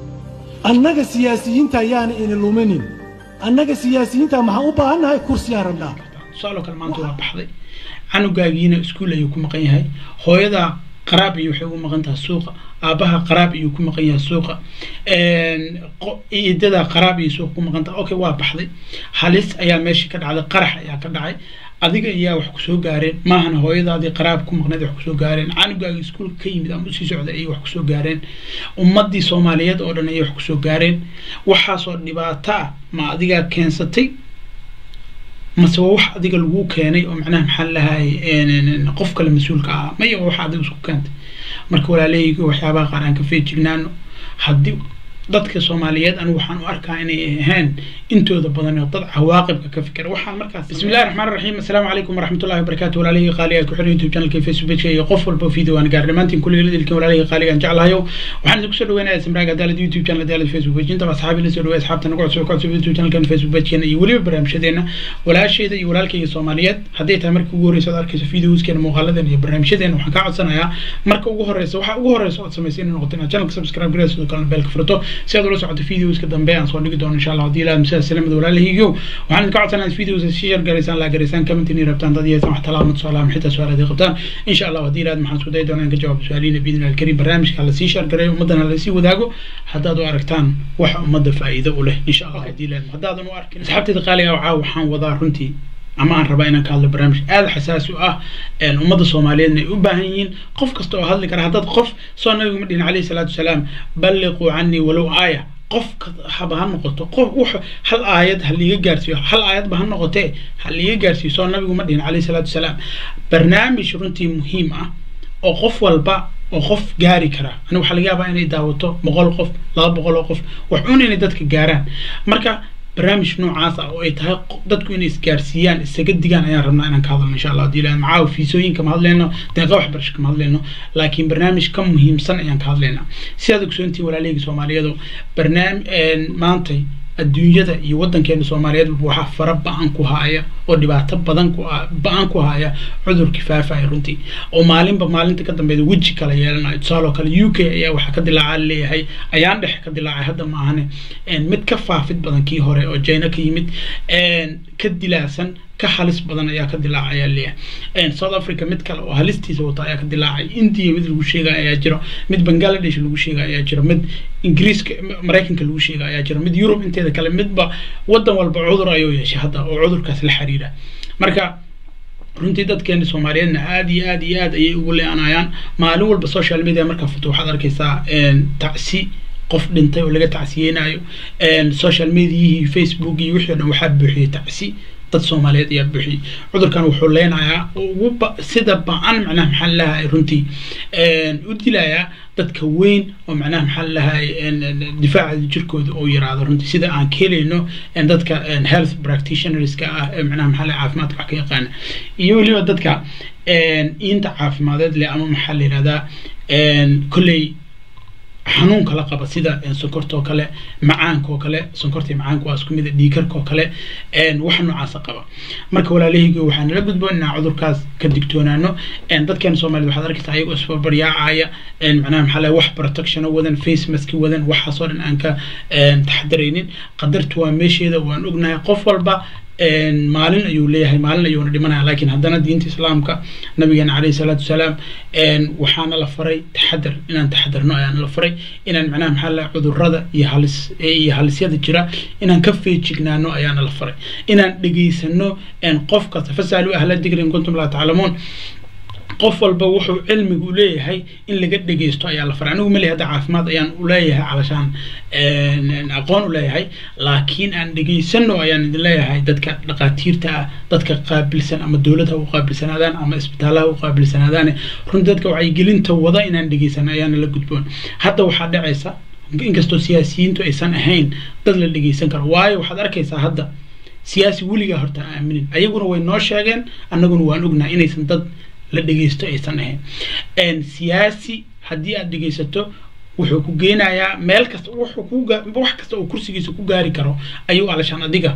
annaga siyaasiyiinta ayaana ina luminin annaga siyaasiyiinta maxaan u baahannahay kursiyaan rabnaa tusaaloo kale maanta waa baxday canugaagiina iskuul ayuu ku maqan yahay hooyadaa qaraab iyo waxay ugu maqan tahay suuqa aabaha qaraab ayuu ku maqan yahay suuqa iidadaa qaraab iyo suuqa ku maqan tahay okay waa baxday halis ayaa meesha ka dhacday qarax ayaa ka dhacay adiga ayaa wax kusoo gaareen maahana hooyadaadii qaraab ku maqneed wax kusoo gaareen canugaagi iskuulka ka yimid ama usii socday ayay wax kusoo gaareen ummadii soomaaliyeed oo dhan ayay wax kusoo gaareen waxaasoo dhibaato ah ma adigaa keensatay mase waa wax adiga lagu keenay oo macnaha maxaa lahay qof kale mas-uulka ah maya waa wax adiga isku keentay marka walaalahayga waxyaabaha qaar aan ka feejignaano haddii dadka soomaaliyeed anigu waxaan u arkaa inay ahayn intooda badan oo dad cawaaqibka ka fikira waxaan markaas bismillahi raxmaan raxiim assalaamu calaykum waraxmatullahi wabarakaatu walaalihii qaaliga ku xiran youtube channelka facebook iyo qof walba video aan gaar dhammaantiin kulliga ladilkin walaalihii qaaliga aan jeclahayo waxaan idinku soo dhaweynayaa samraag adaalad youtube channel adaalad facebook page intaba asxaabi la soo dhawey asxaabta nagu cusub ka cusub youtube channelkan facebook pagekeena iyo weliba barnaamijyadeena walaasheeda iyo walaalkayga soomaaliyeed hadday tahay markii ugu horreysa aad arkayso videoskeena muuqaaladeena iyo barnaamijyadeena waxaan kaa codsanayaa marka ugu horreysa waxa ugu horreysa ood samaysay inay noqoto inaad channelka subscribe garaysa sidoo kalena beelka furto si aad ula socoto videoska dambe aan soo dhigi doono insha allah haddii ilaad masaa salamada walaalahaygiyo waxaan idinka codsanaa inaad videoska si share garaysaan laa garaysaan comment inay rabtaan dad yeesaan wax talaabo tusaalaha ama xitaa su-aal haday qabtaan insha allah haddii ilaad maxaan isku dayi doonaa in ka jawaabo su-aalihiina biidni alkarim barnaamijka lasii share gareeyo ummaddana lasii wadaago haddaad u aragtaan wax ummadda faa'iido u leh insha allah haddii ilaad haddaadan u arkin asxaabteeda qaaliga waxaa waxaan wadaa runtii ama aan rabaa inaan ka hadlo barnaamij aada xasaasi u ah ummadda soomaaliyeedna ay u baahan yihiin qof kasta oo hadli kara haddaad qof soo nabigu ma dhihin calayhi salaatu wasalaam balliquu canii walow aaya qof haba ha noqoto qof wux hal aayad ha liiga gaarsiiyo hal aayadba ha noqotee ha liiga gaarsiiyo soo nabigu ma dhihin calayhi salaatu wasalaam barnaamij runtii muhiim ah oo qof walba oo qof gaari kara aniga waxaa laga yaabaa inay daawato boqol qof laba boqol oo qof wax un inay dadka gaaraan marka barnaamij noocaas ah oo ay tahay dadku inay isgaarsiiyaan isaga digaan ayaan rabnaa inaan ka hadalno insha allah hadii ilahan macaawa fiisooyin kama hadleyno deeqa waxbarasho kama hadleyno laakiin barnaamij ka muhiimsan ayaan ka hadlaynaa sidaad ogsoontihin walaalahayga soomaaliyeedu barnaam maantay adduunyada iyo waddankeena soomaaliyeed waxaa fara ba-an ku haaya oo dhibaato badan ku ba-an ku haya cudurkii faafaya runtii oo maalinba maalinta ka dambeeda weji kala yeelanayo tusaaloo kale u k ayaa waxaa ka dilaaca leeyahay ayaan dhexe ka dilaacay hadda ma ahane mid ka faafid badan kii hore oo jina ka yimid ka dilaasan ka halis badan ayaa ka dilaacay ayaa leeyahay south africa mid kale oo halistiisa wata ayaa ka dilaacay india mid lagu sheega ayaa jiro mid bangladesh lagu sheega ayaa jiro mid ingiriiska maraykanka lagu sheega ayaa jiro mid yurub inteeda kale midba wadan walba cudur ayuu yeeshay hadda oo cudurkaas la xiriira marka runtii dadkeena soomaaliyeedna aada iyo aada iyo aad ayay ugu le-anayaan maalin walba social media markaa futo waxaad arkaysaa tacsi qof dhintay oo laga tacsiyeynayo social mediayihii facebook iyo wixii o dhan waxaa buuxiyey tacsi dad soomaaliyeed ayaa buuxiyey cudurkan wuxuu leenayaa ugu sida ba-an macnaha maxaa lalahay runtii u dilayaa dadka weyn oo macnaha maxaa lalahay difaaca jirkooda oo yaraado runtii sida aan ka helayno dadka health practitionerska ah ee macnaha maxaa lalahay caafimaadka wax ka yaqaana iyo weliba dadka inta caafimadeed leh ama maxaa la yihahdaa kolley xanuunka la qaba sida sonkorta oo kale macaanka oo kale sonkorta macaanka waa isku mid a dhiikarka oo kale wax noocaasa qaba marka walaalahayga waxaa nala gudboon inaan cudurkaas ka digtoonaano dadkeena soomaaliyed waxaad arkaysaa ayagoo isbarbaryaacaya macnaha maxaa lahay wax protection wadan face mask wadan waxaasoo dhan aan ka taxadaraynin qadartu waa meesheeda waan ognahay qof walba maalin ayuu leeyahay maalin ayuuna dhimanaya laakiin haddana diinta islaamka nabigeena caleyhi salaatu wasalaam waxaana la faray taxadar inaan taxadarno ayaana la faray inaan macnaha maxaa lahay cudurada iyo halis iyo halisyada jira inaan ka feejignaano ayaana la faray inaan dhegaysano qof kasta fasaalu ahla digri in kuntum laa taclamuun qof walba wuxuu cilmigu u leeyahay in laga dhegeysto ayaa la faray anigu mali hadda caafimaad ayaan uleeyahay calashaan aqoon u leeyahay laakiin aan dhegeysano ayaan idin leeyahay dadka dhaqaatiirta ah dadka qaabilsan ama dowladha u qaabilsanaadaan ama isbitaalaha u qaabilsanaadaan runtii dadka wacyigelinta wada inaan dhegeysano ayaana la gudboon hadda waxaa dhacaysa inkastoo siyaasiyiintu aysan ahayn dad la dhegeysan karo waayo waxaad arkaysaa hadda siyaasi weligaa horta aaminin ayaguna way noo sheegeen annaguna waan ognahay inaysan dad la dhegeysto aysan ahayn siyaasi haddii aad dhegeysato wuxuu ku geenayaa meel kasta wuxuu ku wax kasta oo kursigiisa ku gaari karo ayuu alashaan adiga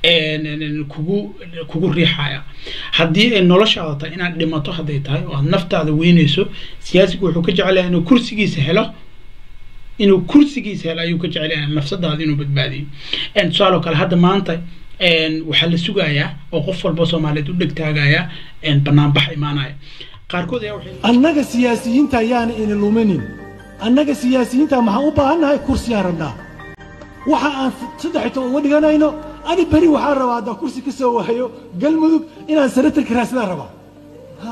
kugu kugu riixaya haddii ay noloshaada tahay inaad dhimato hadday tahay oo aad naftaada weyneyso siyaasigu wuxuu ka jecelayaa inuu kursigiisa helo inuu kursigiisa helo ayuu ka jecel yahay nafsadaada inuu badbaadiyo tusaaloo kale hadda maanta waxaa la sugayaa oo qof walba soomaaliyeed u dhegtaagaya banaanbax imaanaya qaarkood ayaa waxay annaga siyaasiyiinta ayaana ina luminin annaga siyaasiyiinta maxaan u baahannahay kursiyaan rabnaa waxa aan saddex toban uga dhiganayno ani beri waxaan rabaa haddaan kursi ka soo waayo galmudug inaan senatarka raadsadaan rabaa ha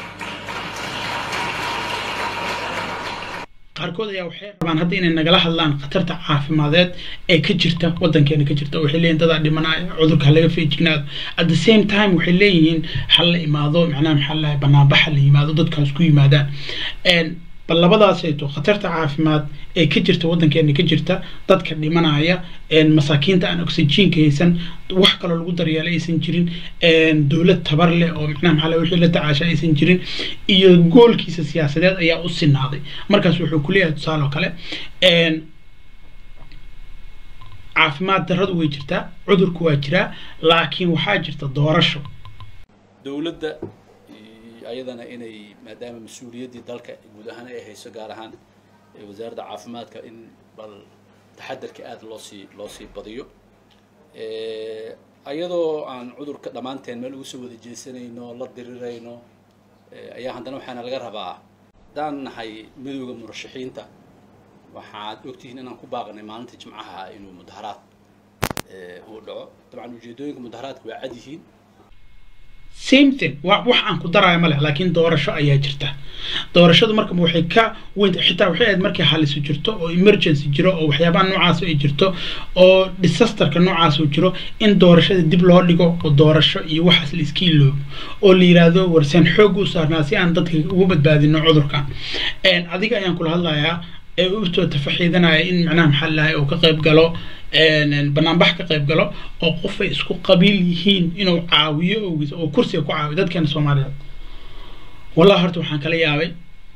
qaarkood ayaa waxay rabaan hadda inay nagala hadlaan khatarta caafimadeed ee ka jirta wadankeena ka jirta waxay leeyihin dadaa dhimanaya cudurka ha laga feejignaado at the same time waxay leeyihiin ha la imaado macnaha maxaa lahay banaanbax ha la yimaado dadkaas ku yimaadaan bal labadaasayto khatarta caafimaad ee ka jirta wadankeena ka jirta dadka dhimanaya masaakiinta aan oxygenka haysan wax kaloo lagu daryeela aysan jirin dowlad tabar leh oo macnaha maxaa lahay wixii la tacaasha aysan jirin iyo goolkiisa siyaasadeed ayaa u sinaaday markaas wuxuu ku leeyahay tusaale oo kale caafimaad darradu way jirtaa cudurku waa jiraa laakiin waxaa jirta doorasho dowladda ayadana inay maadaama mas-uuliyaddii dalka guud ahaan ay hayso gaar ahaan wasaaradda caafimaadka in bal taxadarka aada loo sii loo sii badiyo ayadoo aan cudurka dhammaanteen meel ugu soo wada jeesanayno la dirirayno ayaa haddana waxaana laga rabaa haddaan nahay midooda murashaxiinta waxaad ogtihiin inaan ku baaqnay maalinta jimcaha inuu mudaharaad uu dhaco dabcan ujeedooyinka mudaharaadka waa cad yihiin same thing wa wax aan ku daraayo ma leh laakiin doorasho ayaa jirta doorashadu marka waxay ka weyn xitaa waxay ahayd markay halisu jirto oo emergency jiro oo waxyaabaha noocaas ay jirto oo disasterka noocaas uu jiro in doorashada dib loo dhigo oo doorasho iyo waxaas la iska iloobo oo la yiraahdo warseen xoog u saarnaa si aan dadka ugu badbaadino cudurkan adiga ayaan kula hadlayaa ee usoo tafaxiidanaya in macnaha maxaa lahay uu ka qayb galo banaanbax ka qayb galo oo qof ay isku qabiil yihiin inuu caawiyo ogiis oo kursiga ku caawiyo dadkeena soomaaliyeed wallahi horta waxaan kala yaabay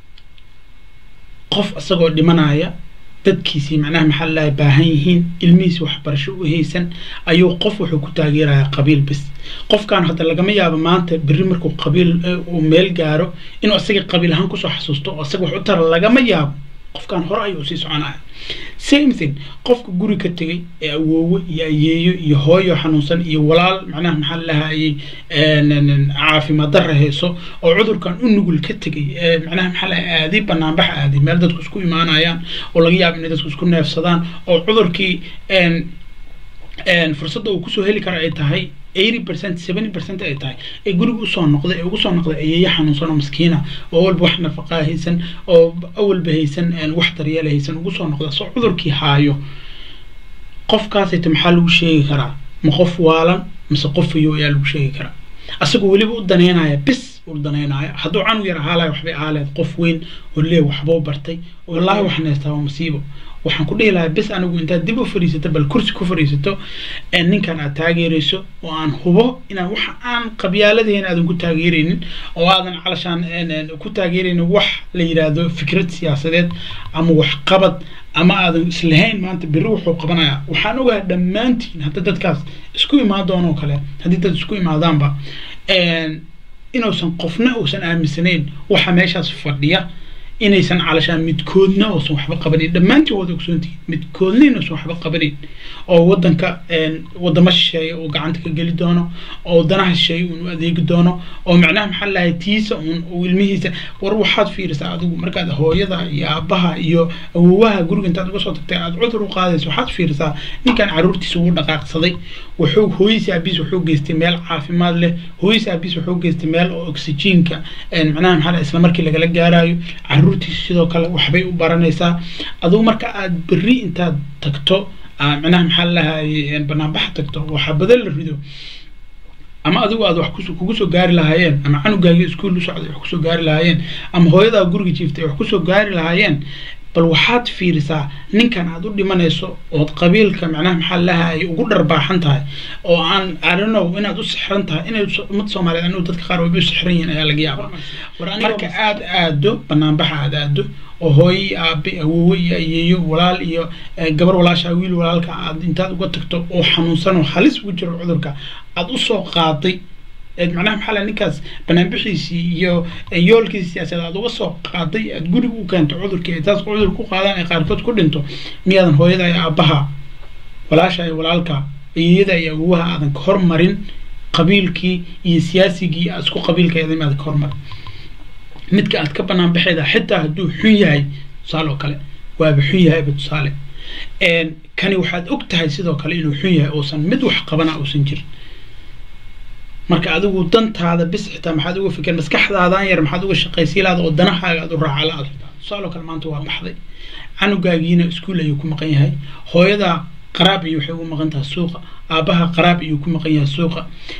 qof isagoo dhimanaya dadkiisii macnaha maxaa lahay baahan yihiin ilmihiisi waxbarasho u haysan ayuu qof wuxuu ku taageerayaa qabiil bis qofkan hadda lagama yaabo maanta berri markuu qabiil uu meel gaaro inuu isaga qabiil ahaan kusoo xasuusto oo isaga wax u tara lagama yaabo qofkan hore ayuu sii soconaya same thing qofka guri ka tegay ee awoowe iyo ayeeyo iyo hooyo xanuunsan iyo walaal macnaha maxaa lahayay caafimaad darra hayso oo cudurkan u nugul ka tegay ee macnaha maxaa lahay aaday banaanbax aaday meel dadku isku imaanayaan oo laga yaabo inay dadku isku neefsadaan oo cudurkii fursadda uu kusoo heli kara ay tahay eighty percent seventy percent ay tahay ee guriga usoo noqday ee ugu soo noqday ayeeyo xanuunsan oo maskiina oo awalba wax nafaqaa haysan oo awalba haysan wax daryeela haysan ugu soo noqda soo cudurkii haayo qofkaasayta maxaa lagu sheegi karaa ma qof waalan mise qof iyo ayaa lagu sheegi karaa asagoo weliba u daneynaya bis u daneynaya hadduu canug yar ahaalayo waxbay ahaaleed qof weyn oo lee waxbuu bartay wallaahi waxaan haystaa waa masiibo waxaan ku dhihi lahaa bis anigu intaad dib u fadhiisato bal kursi ku fadhiisato ninkan aad taageerayso oo aan hubo inaan waxa aan qabyaaladeen aadan ku taageeraynin oo aadan calashaan ku taageeraynin wax la yidhaahdo fikrad siyaasadeed ama waxqabad ama aadan islahayn maanta berri wuxuu qabanayaa waxaan ogahay dhammaantiin hadda dadkaas isku imaan doonoo kale haddii dad isku imaadaanba inuusan qofna uusan aaminsanayn waxa meeshaas fadhiya inaysan calashaan midkoodna uusan waxba qabanin dhammaantiin wada ogsoontihiin midkoodna inuusan waxba qabanin oo wadanka wadamo shisheeya uu gacanta ka geli doono oo wadanaha shisheeya uun u adeegi doono oo macnaha maxaa lahay tiisa uun uu ilmihiisa war waxaad fiirisaa adigu markaad hooyada iyo aabaha iyo awowaha guriga intaad uga soo tagtay aad cudur u qaadayso waxaad fiirisaa ninkan caruurtiisa ugu dhaqaaqsaday wuxuu hooyisi aabiis wuxuu geystay meel caafimaad leh hooyisi aabiis wuxuu geystay meel oo oxygenka macnaha maxaa isla markii lagala gaarayo caruurtiisa sidoo kale waxbay u baranaysaa adigu marka aad berri intaad tagto macnaha maxaa lahay banaanbaxa tagto waxaa badan la rido ama adigu aad wax kugu soo gaari lahaayeen ama canugaagii iskuul u socday wax kusoo gaari lahaayeen ama hooyadaa guriga jiiftay wax kusoo gaari lahaayeen bal waxaad fiirisaa ninkan aad u dhimanayso ood qabiilka macnaha maxaa laha ay ugu dharbaaxan tahay oo aan arinow inaad u sixran tahay inay ummad soomaaliyeed anigu dadka qaar wayba u sixran yihiin ayaa laga yaabaa marka aad aado banaanbaxa aad aado oo hooyii aabe awoowe iyo ayeeyo walaal iyo gabar walaashaa wiil walaalka aad intaad uga tagto oo xanuunsan oo halis ugu jiro cudurka aad usoo qaaday macnaha maxaa la ninkaas banaanbixiisii iyo yoolkiisi siyaasadeed aad uga soo qaaday aad guriga u keento cudurkii ay taas cudur ku qaadaan ay qaarkood ku dhinto miyaadan hooyada iyo aabbaha walaasha iyo walaalka iyada iyo awowaha aadan ka hormarin qabiilkii iyo siyaasigii aad isku qabiilka iyada miyaadan ka hormarin midka aad ka banaan baxeeda xitaa hadduu xun yahay tusaale oo kale waaba xun yahayba tusaale kani waxaad og tahay sidoo kale inuu xun yahay uusan mid wax qabana uusan jirin marka adigu dantaada bis xitaa maxaad uga fikir maskaxdaadan yar maxaad uga shaqaysiilaada oo danahaaga aad u raacala aad tusaale oo kale maanta waa baxday canugaagiina iskuul ayuu ku maqan yahay hooyada qaraab iyo waxay ugu maqan tahay suuqa aabaha qaraab ayuu ku maqan yahay suuqa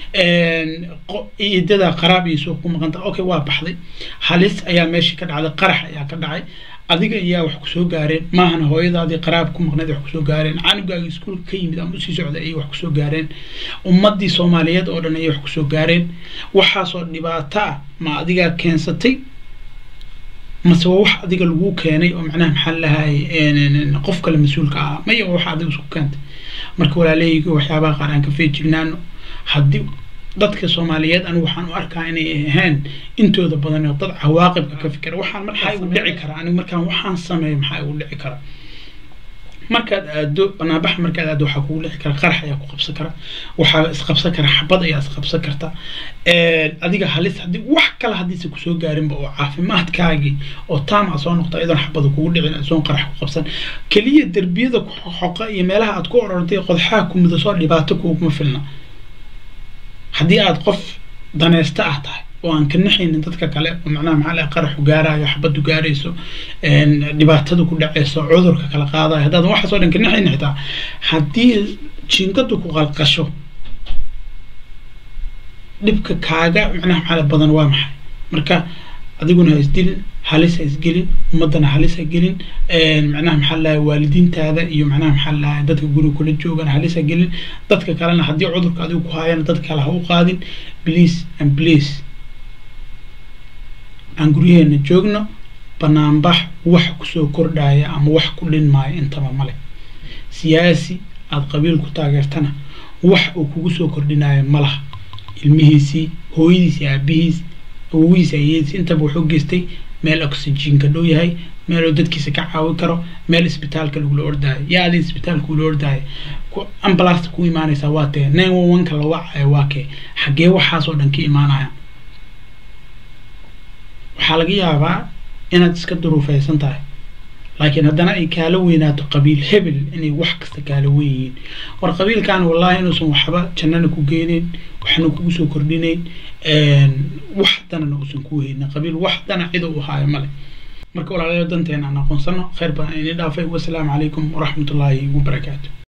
idada qaraab iyo suuqa ku maqan tahay okay waa baxday halis ayaa meeshii ka dhacday qarax ayaa ka dhacay adiga ayaa wax kusoo gaareen maahana hooyadaadii qaraab ku maqneed wax kusoo gaareen canugaagii iskuulka ka yimid ama usii socday ayay wax kusoo gaareen ummadii soomaaliyeed oo dhan ayay wax kusoo gaareen waxaasoo dhibaato ah ma adigaa keensatay mase waa wax adiga lagu keenay oo macnaha maxaa lahay qof kale mas-uulka ah maya waa wax adiga isku keentay marka walaaleyga waxyaabaha qaar aan ka feejignaano haddii dadka soomaaliyeed anigu waxaan u arkaa inay ahayn intooda badan oo dad cawaaqibka ka fikira waxaan maxaa igu dhici karaa anigu markaan waxaan sameeyo maxaa igu dhici kara markaad aado banaanbax markaad aado waxaa kugu dhici kara qarax ayaa ku qabsan kara waxaa isqabsan kara xabad ayaa isqabsan karta adiga halis haddii wax kale haddiise kusoo gaarinba oo caafimaadkaagii oo taama soo noqta iyadoon xabada kugu dhicin isoon qarax ku qabsan keliya derbiyada xoqa iyo meelaha aad ku orortay qodxaha ku mudasoo dhibaato kuuguma filna haddii aad qof daneysta ah tahay oo aan ka naxaynin dadka kale oo macnaha maxaa laha qaraxu gaarayo xabadu gaarayso dhibaatada ku dhacayso cudurka kala qaadayo haddaadan waxaasoo dhan ka naxaynin xitaa haddii jiingadu ku qalqasho dhibka kaaga macnaha maxaa badan waa maxay marka adiguna ha isdilin halis ha isgelin ummadana halis ha gelin macnaha maxaa lahay waalidiintaada iyo macnaha maxaa lahay dadka guriga kula joogana halis ha gelin dadka kalena haddii cudurka adigu ku haayana dad kale ha u qaadin please and please aan guryaheena joogno banaanbax wax kusoo kordhaya ama wax ku dhinmaayo intaba male siyaasi aada qabiil ku taageertana wax uu kugu soo kordhinayo malaha ilmihiisii hooyadiisi aabihiis awogiisa ayadiis intaba wuxuu geystay meel oxygenka dhow yahay meel oo dadkiisa ka caawin karo meel isbitaalka lagula ordaayo yaa adi isbitaalka ula ordaayo ambulasta ku imaanaysaa waa tee nine one one ka la wacayo waa kee xaggee waxaasoo dhan ka imaanaya waxaa laga yaabaa inaad iska duruufeysan tahay laakiin haddana ay kaala weynaato qabiil hebel inay wax kasta kaala weyn yihiin war qabiilkan wallahi inuusan waxba jannana ku geeneyn waxna kugu soo kordhinayn wax danana uusan ku haynin qabiil wax dana cida u haayo male marka walaalayaal danteena aan aqoonsano khayr badan ini dhaafay wasalaamu calaykum waraxmatullaahi wabarakaatu